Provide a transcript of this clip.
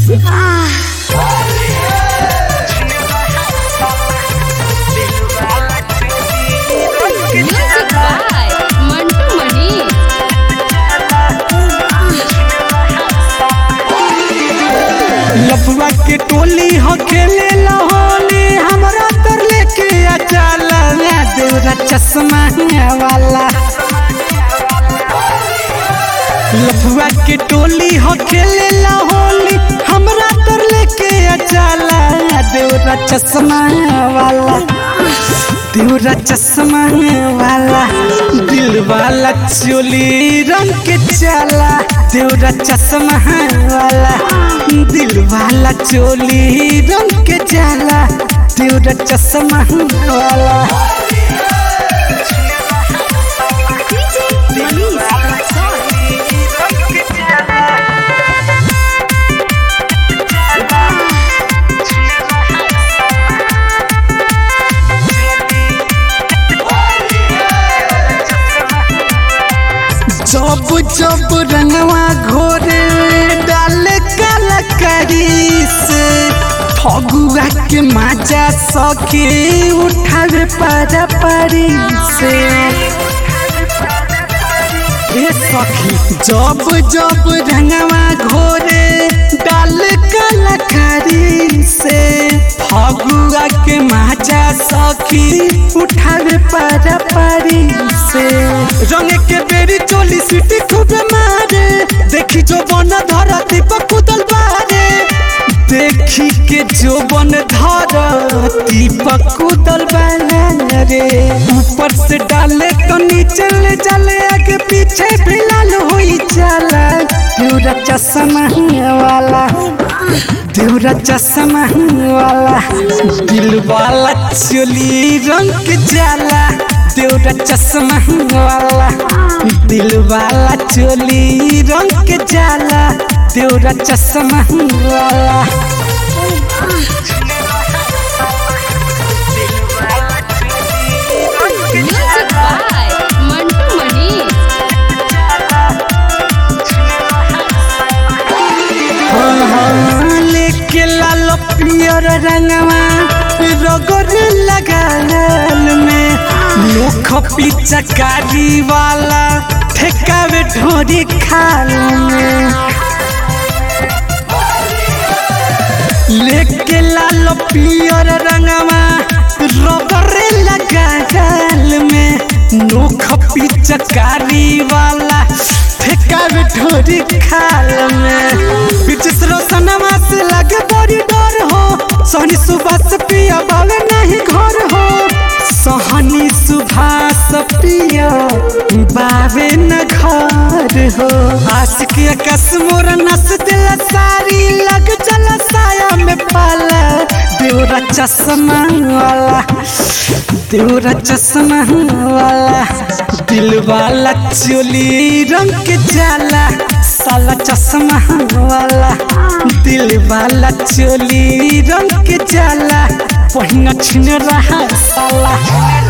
Music by Mantu Mani. लफुआ के टोली हो खेले होली हमरा तर लेके आ चला देवरा चश्मा वाला लफुआ के टोली हो खेले होली हमरा तर लेके आ चला देवरा चश्मा वाला देवरा चश्मा वाला दिल वाला चोली रंग के चाला देवरा चश्मा वाला दिल वाला चोली रंग के चाला देवरा चश्मा वाला जब जब रंगवा घोरे डाल कलकरी से फगुआ के माजा सके उठावे पारा पारी से ए सखी जब जब रंगवा घोरे डाल कलकरी से फगुआ के माजा सखी उठावे पारा पारी से रंग के बेरी चोली सीटी खूब मारे देखी जो बन धरती पर कुदल बारे देखी के जो बन धरती पर कुदल बारे ऊपर से डाले तो नीचे ले जाले आगे पीछे भी लाल होई जाला देवरा चश्मा वाला देवरा चश्मा वाला दिल वाला चोली रंग के जाला देवरा चश्मा वाला दिल वाला चोली रंग के जाला देवरा चश्मा वाला Music by Mantu Mani. हाँ, लेके लाल पियर रंगवा रगड़ लगाल में मुख पिचकारी वाला ठेकावे ढोरी खाल में लेके लाल पियर रंगवा रगड़े लगाल में नोख पिचकारी वाला ठेकावे ढोरी खाल में बिचिस रोशनमा से लगे बड़ी डर हो सोनी सुबह से पिया बावे नहीं घर हो सोहनी सुभाष पिया बावे न घर हो आशिक कस मोर नस दिल सारी लग चल साया में पाला देवरा चश्मा वाला देवरा चश्मा वाला दिल वाला चोली रंग के जाला साला चश्मा वाला दिल वाला चोली रंग के जाला पहिना छिन रहा साला